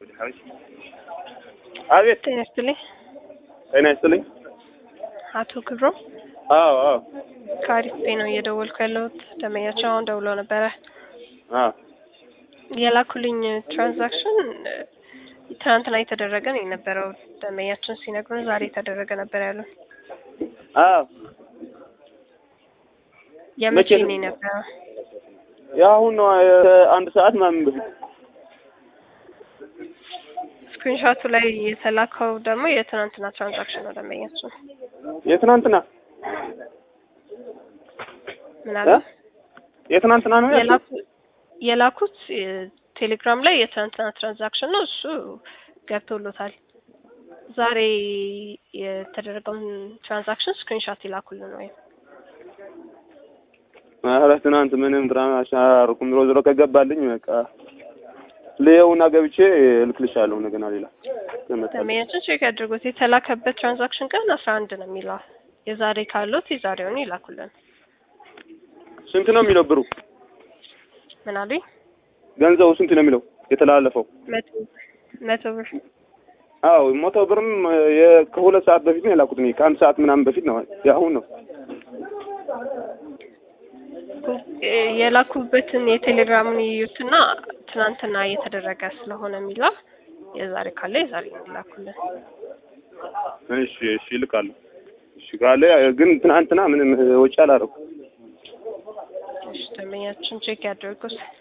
አቤት ጤና ይስጥልኝ። ጤና ይስጥልኝ። አቶ ክብሮ አዎ አዎ ከአሪፍ ቤ ነው እየደወልኩ ያለሁት። ደንበኛቸው አሁን ደውሎ ነበረ። አዎ የላኩልኝ ትራንዛክሽን እ፣ ትናንትና የተደረገ ነው የነበረው። ደንበኛችን ሲነግሩን ዛሬ የተደረገ ነበር ያሉን። አዎ የመቼ መቼ ነው? ነው የነበረው? የአሁን ነው አንድ ሰዓት ምናምን በፊት ስክሪንሾቱ ላይ የተላከው ደግሞ የትናንትና ትራንዛክሽን ነው። ደንበኛችን የትናንትና ምናለ እ? የትናንትና ነው ያልኩት? የላኩ- የላኩት እ፣ ቴሌግራም ላይ የትናንትና ትራንዛክሽን ነው። እሱ ገብቶሎታል። ዛሬ የተደረገውን ትራንዛክሽን ስክሪንሾት ይላኩልን ወይም ኧረ ትናንት ምንም ድራማ አሻርኩም ዞሮ ዞሮ ከገባልኝ በቃ ልየውና ገብቼ እልክልሻለሁ እንደገና ሌላ ከመጣልኝ። ደንበኛችን ቼክ ያድርጉት። የተላከበት ትራንዛክሽን ቀን አስራ አንድ ነው የሚለው። የዛሬ ካሉት የዛሬውን ይላኩልን። ስንት ነው የሚለው ብሩ? ምን አሉኝ? ገንዘቡ ስንት ነው የሚለው የተላለፈው? መቶ መቶ ብር አዎ መቶ ብርም የ- ከሁለት ሰዓት በፊት ነው የላኩት እኔ ከአንድ ሰዓት ምናምን በፊት ነው የአሁን ነው እ፣ የላኩበትን የቴሌግራሙን ይዩትና ትናንትና የተደረገ ስለሆነ የሚለው የዛሬ ካለ የዛሬ ይላኩልን። እሺ እሺ እልካለሁ እሺ ካለ ግን ትናንትና ምንም ወጪ አላደረኩም እሺ ደንበኛችን ቼክ ያድርጉት።